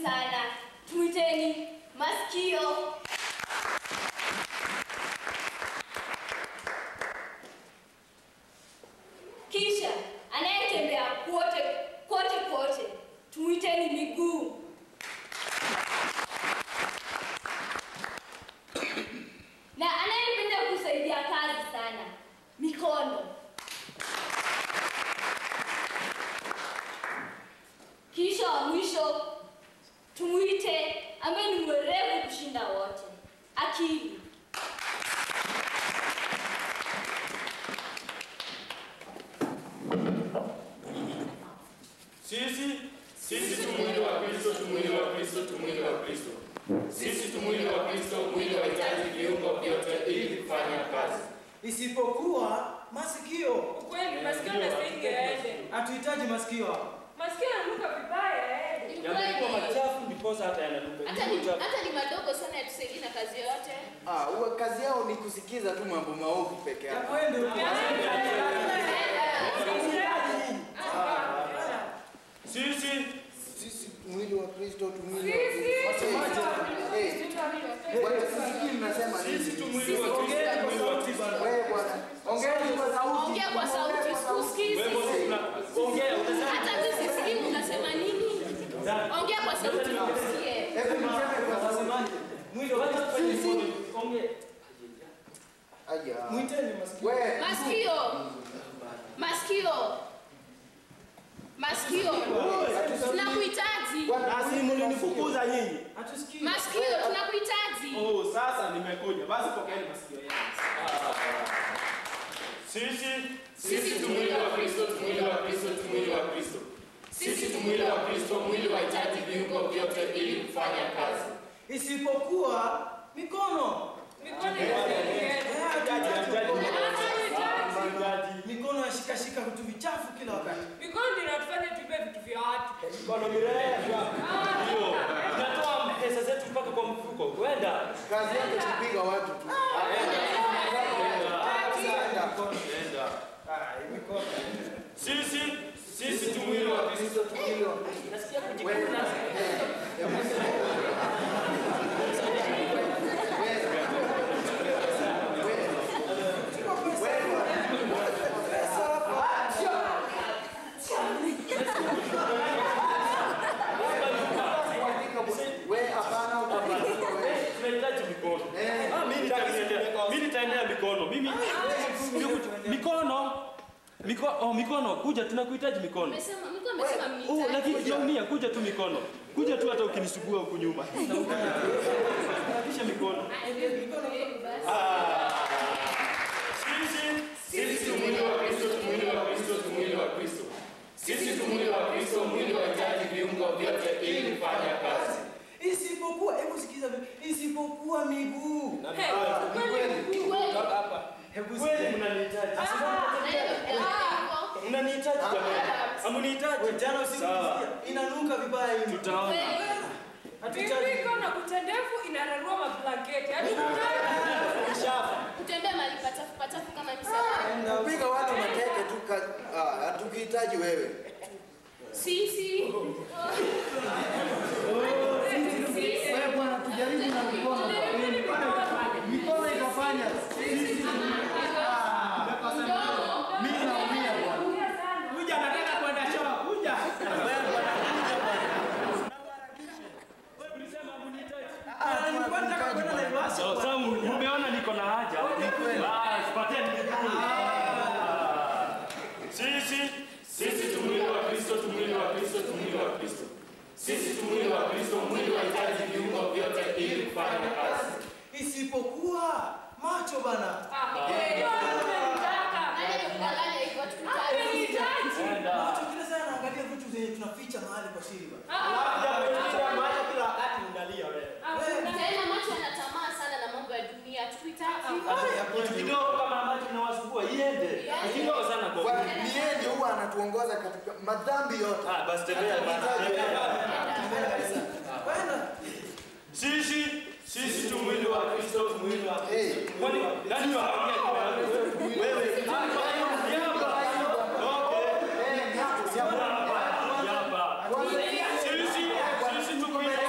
sana. Tuiteni masikio. Kisha anayetembea kote kote kote, tuiteni miguu. Na anayependa kusaidia kazi sana, mikono. Kisha wa mwisho tumuite ambaye ni mwerevu kushinda wote, akili. Sisi sisi tu mwili wa Kristo, tu mwili wa Kristo, tu mwili wa Kristo. Sisi tu mwili wa Kristo, mwili wahitaji viungo vyote ili kufanya kazi. Isipokuwa masikio. Ukweli masikio yanastahili yaende. Hatuhitaji masikio hapa. Masikio yananuka vibaya yaende. Ni Yamekuwa kweli. machafu ndiposa hata yananuka. Hata ni, hata ni madogo sana yatusaidie na kazi yote. Ah, huwa kazi yao ni kusikiza tu mambo maovu peke Ya yake. kwende huko. Sisi Sisi mwili wa Kristo, tu mwili wa Sisi. Kristo. Eh, bwana, sisikii mnasema sisi tu nini? mwili wa Kristo, tu mwili wa Kristo. Wewe bwana, ongeeni kwa sauti. Ongea kwa sauti, sikusikii Wewe sisi. una- ongea utasema Hata mimi sisikii unasema nini. Ongea kwa sauti tusikie. Hebu niseme kwa sauti. Mwili wa wacha Kristo. tufanye hivyo. Ongea. Aya. Mwiteni masikio. Wewe, Masikio. Masikio. Masikio. Tunakuhitaji. bwana, Basi mlinifukuza nyinyi. Hatusikii. Masikio tunakuhitaji. Oh, sasa nimekuja. Basi pokeeni masikio yangu. Sisi Sisi tu mwili wa Kristo, tu mwili wa Kristo, tu mwili wa Kristo. Sisi tu mwili wa Kristo, mwili wahitaji viungo vyote ili kufanya kazi. Isipokuwa mikono. Mikono inastahili Eh, yaende. hatuhitaji mikono. Mchungaji. Mikono yashikashika vitu vichafu kila wakati. Mikono ndio inatufanya tubebe vitu vya watu. Mikono mirefu. Ndio. Tunatoa pesa zetu mpaka kwa mfuko. Kwenda. kazi yako ni kupiga watu tu. Kwenda. Ah, hii mikono. Sisi sisi tu mwili wa Kristo, Tu mwili wa Nasikia Wewe, kujikuna. wewe hapana utabarikiwa wewe. Tunahitaji mikono. Eh, Ah, mimi nitaendea. Mimi nitaendea mikono. Mimi mikono. Mikono, oh, mikono, kuja tunakuhitaji mikono. Umesema mko amesema Oh, mnihitaji. lakini sijaumia, kuja tu mikono. Kuja tu hata ukinisugua huku nyuma. Kisha mikono. Sisi sisi tu mwili wa Kristo, tu mwili wa Kristo, tu mwili wa Kristo. Sisi tu mwili wa Kristo, mwili wahitaji viungo vyote ili kufanya kazi. Isipokuwa, hebu sikiza, isipokuwa miguu. Hey, ukweli Ni mkuu. kweli. Hebu Kweli sikiza. mnanihitaji. Na hiyo ndio Mnanihitaji jamani. Hamunihitaji. Wewe jana usiku Sawa. ulisikia? inanuka vibaya hivi. Tutaona. kweli. Hatuhitaji. Mimi iko na kucha ndefu inararua mablanketi. Yaani Shafa. Kutembea mahali pachafu pachafu kama msafara. kupiga watu mateke tu ka- ah, hatukuhitaji wewe. Sisi. Wewe bwana, tujaribu na mikono. Mikono ikafanya. Mimi naumia bwana. Kuja nataka kwenda choo. Kuja. Ulisema hamunihitaji. Ah, nilikuwa nataka kwenda Naivasha. So, so mmeona niko na haja. Basi pateni miguu. Sisi sisi tu mwili wa Kristo, tu mwili wa Kristo, tu mwili wa Kristo. Sisi tu mwili wa Kristo, mwili wahitaji viungo vyote ili kufanya kazi. Isipokuwa macho bana. Ah, eh, amenitaka. Nani amekudanganya hivyo tukutane? Amenihitaji. Kwenda. Macho kila saa naangalia vitu zenye tunaficha mahali kwa siri bana. Ah, ah, Maana kila wakati unalia wewe. ah, kuna- Tena macho yana tamaa sana na mambo ya dunia. Tukuhitaji. Kitu kidogo kama ambacho kinawasumbua iende. Ni kidogo sana kwa Kwa- Ni yeye ndio huwa anatuongoza katika madhambi yote. Ah, basi tembea bana. Tembea. Kwenda. Sisi sisi tu mwili wa Kristo, tu mwili wa Hey, Kwani nani wa wewe? Hapa. Okay. eh, nyako, si hapa. Hapa. Kwanza- Sisi sisi tu mwili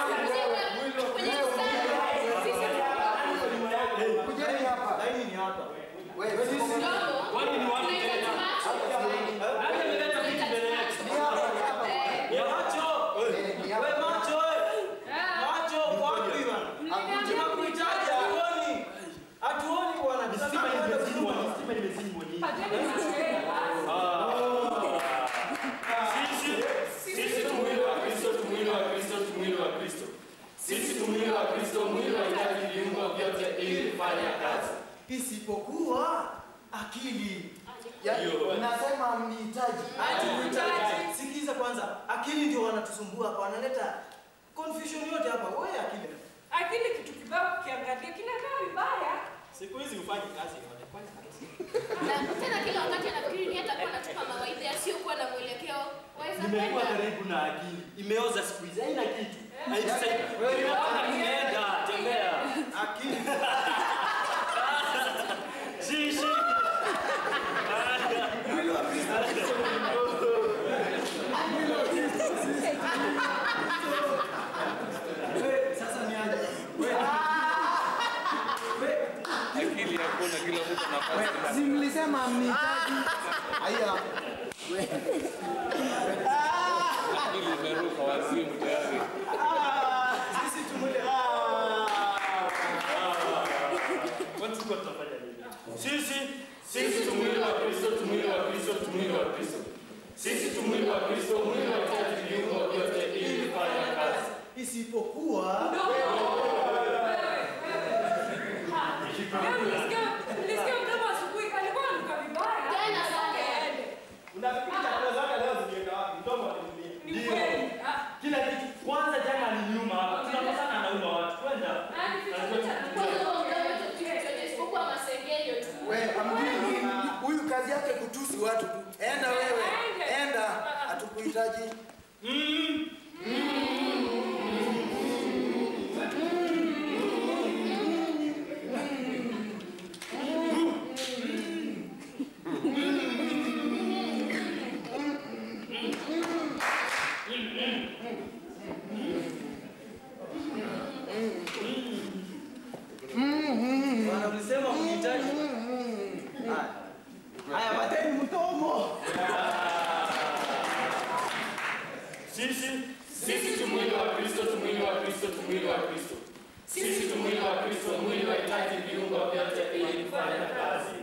isipokuwa akili. Ya, Nasema mnihitaji. Ati uhitaji. Sikiza kwanza, akili ndio wanatusumbua hapa, wanaleta confusion yote hapa. Wewe akili. Akili kitu kibao ukiangalia kinakaa vibaya. Siku hizi ufanye kazi inaonekana kazi. Na tena kila wakati anafikiri ni hata kuwa anatupa mawaidha yasiyokuwa na mwelekeo. Waweza Nimekuwa kwenda. karibu na akili. Imeoza siku hizi haina kitu. Haitusaidia. Wewe Wewe nimeenda tembea. Akili. Shishi. Wewe sasa ni aje? Wewe. Wewe Akili hakuna, kila mtu anafanya Si mlisema mnihitaji. Haya. akili imeruka wazimu tayari. sisi tumule Kwani tulikuwa tunafanya nini? Sisi sisi tu mwili wa Kristo, tu mwili wa Kristo, tu mwili wa Kristo. Sisi tu mwili wa Kristo, mwili wa hitaji viungo vyote ili kufanya kazi. isipokuwa Leo nilisikia nilisikia mdomo asubuhi alikuwa ananuka vibaya. Tena sana. Aende. Unafikiri chakula zake leo ziliweka wapi? Mdomo alitumia. Ni kweli. Ah, Kila kitu kwanza jana aliniuma hapa. Tunakosana anauma watu. Kwenda. nani kitu Kwa hiyo mdomo tu chochote isipokuwa masengenyo tu. Wewe amjui huyu kazi yake kutusi watu tu. Enda wewe. Enda. Hatukuhitaji. Bwana ulisema mnihitaji. Haya. Haya, bateni mtomo. Sisi sisi tu mwili wa Kristo, tu mwili wa Kristo, tu mwili wa Kristo. Sisi tu mwili wa Kristo, mwili wa hitaji viungo vyote ili kufanya kazi.